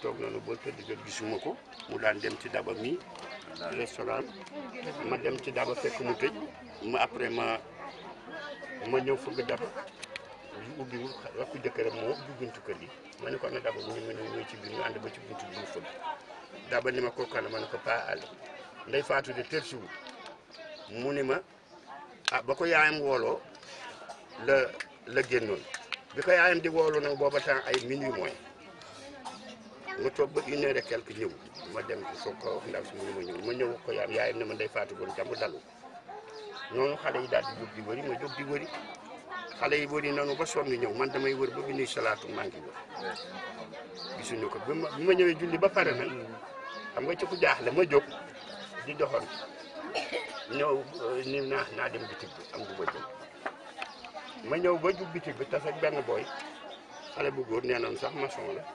toog nañu ba tëdd jot gisuma ko mu daan dem ci daba mi restaurant ma dem ci daba fekk mu tëj ma après ma ma ñëw fëgg daba yu ubbiwul rakku jëkkëram moo ubbi buntu kër gi ma ne ko ana daba mu ne ma ne ñëw ci biir ñu ànd ba ci buntu bi mu fëgg daba ni ma ko kana ma ne ko pas àll nday faatu de tër siwul mu ni ma ah ba ko yaayam wooloo la la génnoon bi ko yaayam di woolu nag booba temps ay minuit mooy nga toog ba une heure et quelque ñëw ma dem soog ko wax ndaw si mu ne ma ñëw ma ñëw ko yaayam yaayam ne ma nday faatu woon jàmm dalu noonu xale yi daal di jóg di wëri ma jóg di wëri xale yi wëri nanu ba sonn ñëw man damay wër ba bi nuy salaatu maa ngi wër gisuñu ko bi ma bi ma ñëwee julli ba pare nag xam nga ci ku jaaxle ma jóg di doxoon ñëw ni naa naa dem bitig bi am du ba jëm ma ñëw ba jub bitig bi tas ak benn booy xale bu góor nee nañ sax maçon la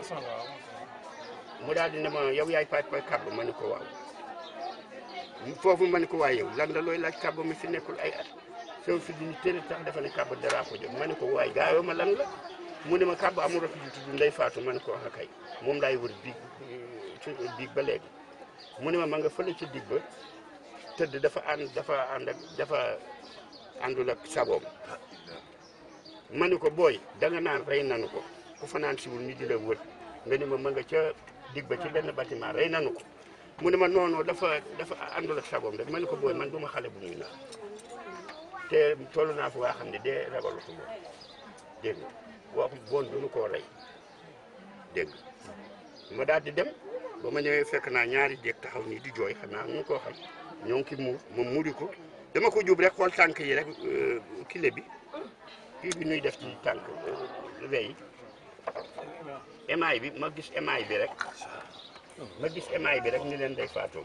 mu daal di ne ma yow yaay paaj paaj kàbb ma ne ko waaw foofu ma ne ko waay yow lan la looy laaj kàbb mi fi nekkul ay at soo fi di tëri tax dafa ne kàbb daraa ko jóg ma ne ko waay gaayoo ma lan la mu ne ma kàbb amul rek ju tudd ndey faatu ma ne ko wax kay moom laay wër biig ci biig ba léegi mu ne ma ma nga fële ci dig ba tëdd dafa ànd dafa ànd ak dafa àndul ak sagoom ma ne ko booy danga naan rey nanu ko ku fanaan siwul ñu di la wër nga ni ma ma nga ca dig ba ci benn bâtiment rey nanu ko mu ne ma noonu dafa dafa àndul ak sagoom rek ma ne ko booy man duma xale bu muy naan te toll naa fu waa xam ne dee ragalu ko moom dégg nga wax boon duñu koo rey dégg nga ma daal di dem ba ma ñëwee fekk naa ñaari jéeg taxaw nii di jooy xam naa nu koo xam ñoo ngi ki muur moom muri ko dama ko jub rek xool tànk yi rek kile bi kii bi ñuy def ci tànk wey émail bi ma gis émail bi rek ma gis émail bi rek ni leen day faatoo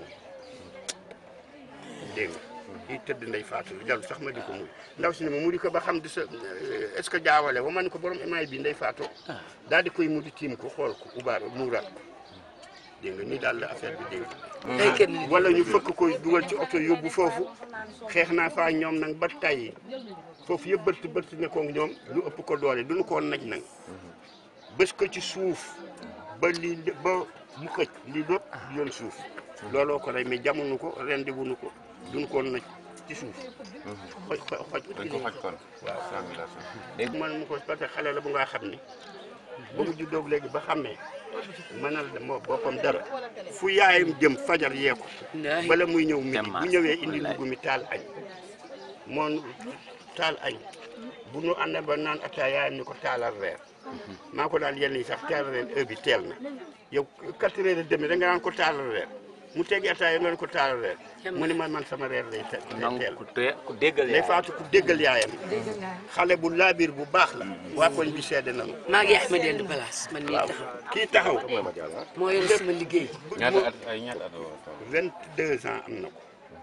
dégg nga kii tëdd nday faatu lu sax ma di ko muy ndaw si ne ma muri ko ba xam di sa est-ce que jaawale wa ma ne ko borom émail bi nday faatoo daal di koy mudi tiim ko xool ko ubaar muuraat ko dégg nga nii daal la affaire bi dégg nga wala ñu fëkk koy dugal ci oto yóbbu foofu xeex naa faa ñoom nag ba tàyyi foofu yëpp bërt bërt ne ko ñoom ñu ëpp ko doole duñu koo naj nag bés ko ci suuf ba lii ba mu xëj lii lépp yoon suuf looloo ko rey mais jamono ko rendi wuñu ko duñu koo naj ci suuf xoj xoj dañ ko xoj kon waaw strangulation léegi man mu ko parce que xale la bu nga xam ni ba mu juddoo léegi ba xàmmee mënal moo boppam dara fu yaayam jëm fajar yee ko bala muy ñëw midi bu ñëwee indi ndugg mi taal añ moom taal añ bu nu ànd ba naan attaaya yaayam ni ko taalal reer maa ko daal yenn yi sax taalal reer heure bi teel na yow quatre heures et demi da nga naan ko taalal reer mu teggi attaaya nga ne ko taalal reer mu ni man man sama reer lay te- lay teel ku te ku déggal day faatu ku déggal yaayam xale bu laabir bu baax la waa koñ bi seede nañu maa ngi Ahmed End place man mii waaw taxaw kii taxaw moo yor sama liggéey ñaata at ay ñaata at la woon vingt deux ans am na ko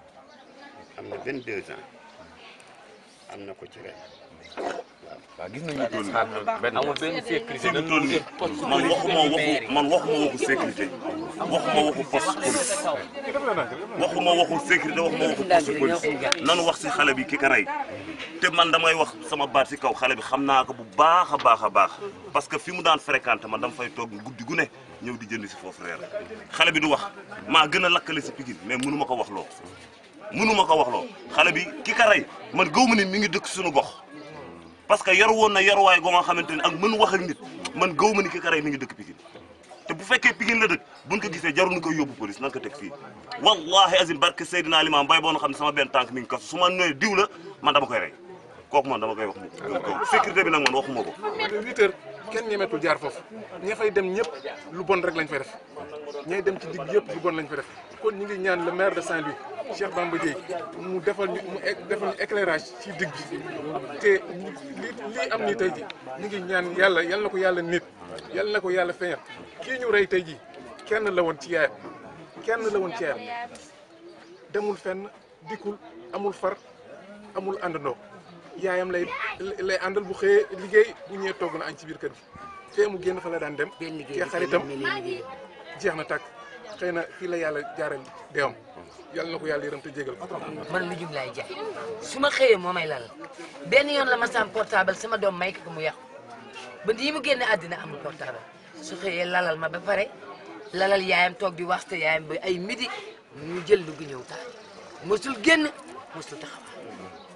am na vingt deux ans am na ko ci ren waaw gis nañu benn amul benn sécurité fi mu toll nii man waxuma waxu man waxuma waxu sécurité waxuma waxu poste police waxuma waxu sécurité waxuma waxu poste police nanu wax si xale bi ki ka rey te man damay wax sama baat si kaw xale bi xam naa ko bu baax a baax a baax parce que fi mu daan fréquenté man dama fay toog guddi gu ne ñëw di jënd si foofu reer xale bi du wax maa gën a lakkale si Pikine mais mënu ma ko wax loo mënu ma ko wax loo xale bi ki ka rey man gëw ma ni mi ngi dëkk suñu gox parce que yaru woon na yaruwaay goo nga xamante ne ak mën wax ak nit man gëw ma ni ki ka rey mi ngi dëkk Pikine te bu fekkee Pikine la dëkk buñ ko gisee jaru ñu koy yóbbu police nan ko teg fii wallahi azim barke Seydina Limam bay boo na xam ne sama benn tànk mi ngi kasu su ma nee diw la man dama koy rey kooku man dama koy wax mu sécurité bi nag man waxuma ko huit heures kenn ñemetul jaar foofu ña fay dem ñëpp lu bon rek lañ fay def ñay dem ci digg yëpp lu bon lañ fay def kon ñu ngi ñaan le maire de Saint-Louis Cheikh Bamba Dièye mu defal ñu mu é- defal ñu éclairage ci digg bi te li lii am nii tey ji ñu ngi ñaan yàlla yal na ko yàlla nit yal na ko yàlla feeñal kii ñu rey tey ji kenn la woon ci yaayam kenn la woon ci yaayam demul fenn dikkul amul far amul àndandoo yaayam lay lay àndal bu xëyee liggéey bu ñëwee togg na añ ci biir kër gi fee mu génn fa la daan dem benn liggéey te xaritam benn liggéey jeex na tàkk xëy na fii la yàlla jaaral deewam yàlla na ko yàlla yërëm te jégal ko man lu jum laay jaay su ma xëyee moo may lal benn yoon la ma sam portable sama doom may ko mu yàqu ba yi mu génne àddina amul portable su xëyee lalal ma ba pare lalal yaayam toog di waxte yaayam ba ay midi ñu jël dugg ñëw taal mosul génn mosul taxawaal